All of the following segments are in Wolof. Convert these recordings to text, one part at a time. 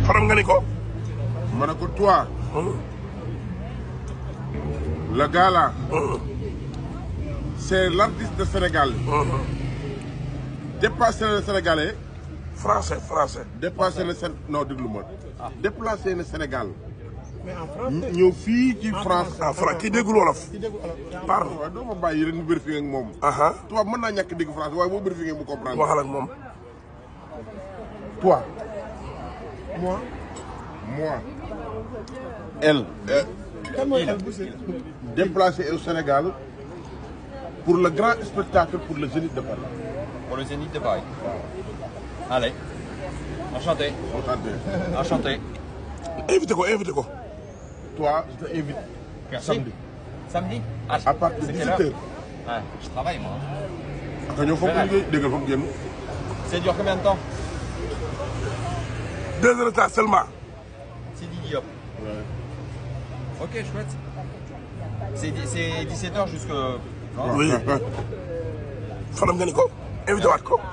faram nga ni ko. ma ne ko toi le gars là c'est l'artiste de Sénégal dépassé le Sénégalais français français. dépassé le Sén non déglu ma déplacé le Sénégal mais en français. ñëw fii ci France ah Fra kii déggul wolof. ci déggu olof. parle. waaw doo ma bàyyi rek ñu vérifier ak moom aha tubaab mën naa ñàkk dégg France waaye boo vérifier mu comprendre waxal ak moom. toi moi. moi elle euh, kan mooy El Boucher. déplacé au Sénégal pour le grand spectacle pour le Zénith de Paris Pour le Zénith de Paris. Allez. Enchanté. Enchanté. Enchanté. invité ko invité ko. toi je t'invite Merci. samedi Samedi ah, à partir de c'est 17 quelle heure heures Ouais, je travaille moi. aka ñoo foog liggéey déggal foog génn Ça dure combien de temps deux heures de temps seulement. C'est Didi Hop. Ok, chouette. C'est di- c'est 17h jusque. Non oui. faram nga ni ko. invité waat ko.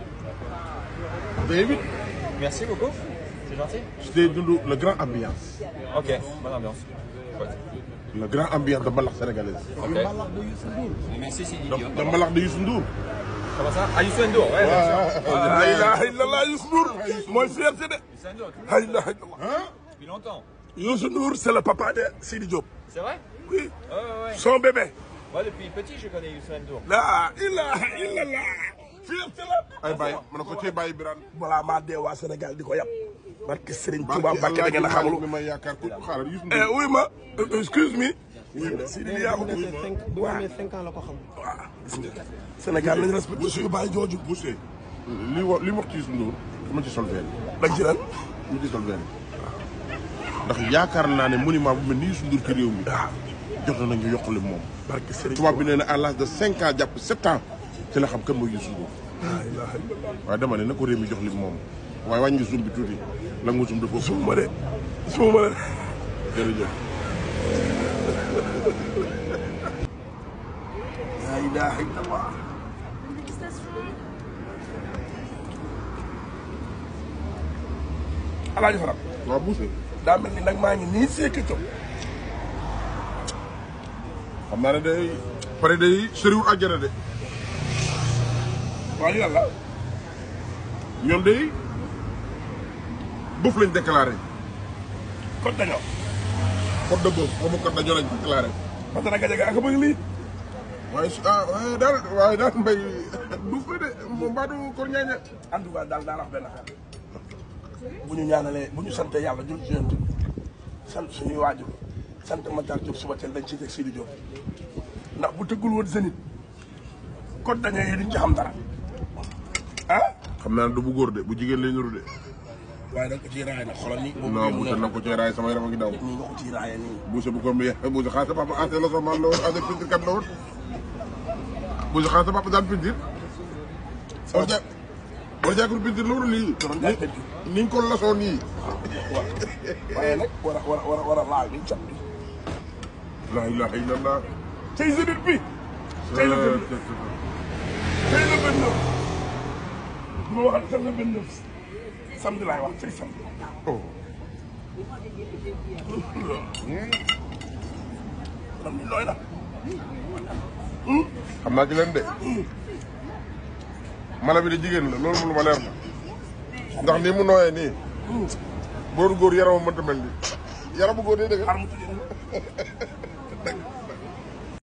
je t'invite Merci beaucoup. C'est gentil. je t'ai dund le grand ambiance Ok, bonne ambiance. Chouette. le grand ambiance de mbalax sénégalaise Ok. Merci, c'est Didi Hop. de mbalax de Youssou Ndour Comment ça Ah, Youssou N'Dour, ouais, bien sûr. la ilaha illallah Youssou Ndour mooy fierté de. Youssou N'Dour, la ilaha illallah. depuis longtemps. Youssou Ndour c'est le papa de Sidi Diop. C'est vrai oui. Ouais, ouais, ouais. son bébé. Moi, depuis petit, je connais Youssou N'Dour. la ilaha illallah. fierté la. ay bàyyi ma ne ko cee bàyyi Birane balaa maa dee waa Sénégal di ko yab. barke Serigne Touba Mbacke da ngeen a xamul xamul. mi may yaakaar ku xaaral Youssou eh Ndour oui ma excuse me. Sidi yaa ko bu dégg. amee cinq bu amee cinq ans la ko xam. waaw gis nga. Sénégal nañu respecté suñu baay jooju. Boucher li wax li mu wax ci Youssou Ndour dama ci sol benn dañ ci ren. dama ci sol benn ndax yaakaar naa ne monument bu mel ni Youssou Ndour ci réew mi waaw. jot nañu yokkule moom barke Serigne tubaab bi nee na à l'âge de cinq ans jàpp sept ans ci la xam kan mooy Youssou Ndour la ilaha illallah. waaye dama ne na ko réew mi jox li moom waaye wàññi zoom bi tuuti la nga zoom dafa ëpp suuma de suuma de. jërëjëf la ilaha illallah. alaaji Faram. waaw Boucher daa mel ni nag maa ngi nii seeki co. xam naa ne day pare day sëriwul àjjana de waaye yàlla. ñoom day bëf lañ déclaré kon dañoo. code de bëf xaw ma code dañoo lañ déclaré parce que nag Gajaga ak bëgg lii. waaye su ah waaye daal waaye daal mbay du fa de moom mbaadu kor ñaaña en tout cas daal daal wax benn affaire bu ñu ñaanalee bu ñu sante yàlla jul ci yonent bi sant suñuy waajur sant Matar Diop suba teel dañ ciy teg Sidi Diop ndax bu tëggul woon Zénith kon dañoo yi duñ ci xam dara ah. xam naa ne du bu góor de bu jigéen lay nuru de waaye da nga ko ciy raay nag xoolal nii. non Boucher na ko cee raay sama yaram a ngi daw nii nga ko ciy raayee nii. Boucher bu ko mbiyee Boucher xanaa sa papa ancien la sama la woon ancien peinture kat la woon Boucher xanaa sa papa daan peinture war ja war jaakul peinture la woon lii doon jaay peinture. ni ñu ko lasoon nii waaw waaye nag war a war a war a war a laal liñ cat bi. la ilaha illallah tey Zénith bi. tey la vingt tey la vingt neuf. bu ma waxal tey la vingt neuf. samedi laay wax tey samedi. oh man mii looy na. xam naa ci leen de mala bi de jigéen la loolu moom lu ma leer na ndax nii mu nooyee nii booru góor yaramam mënta mel nii yaramu góor day dëgg xar mu tudd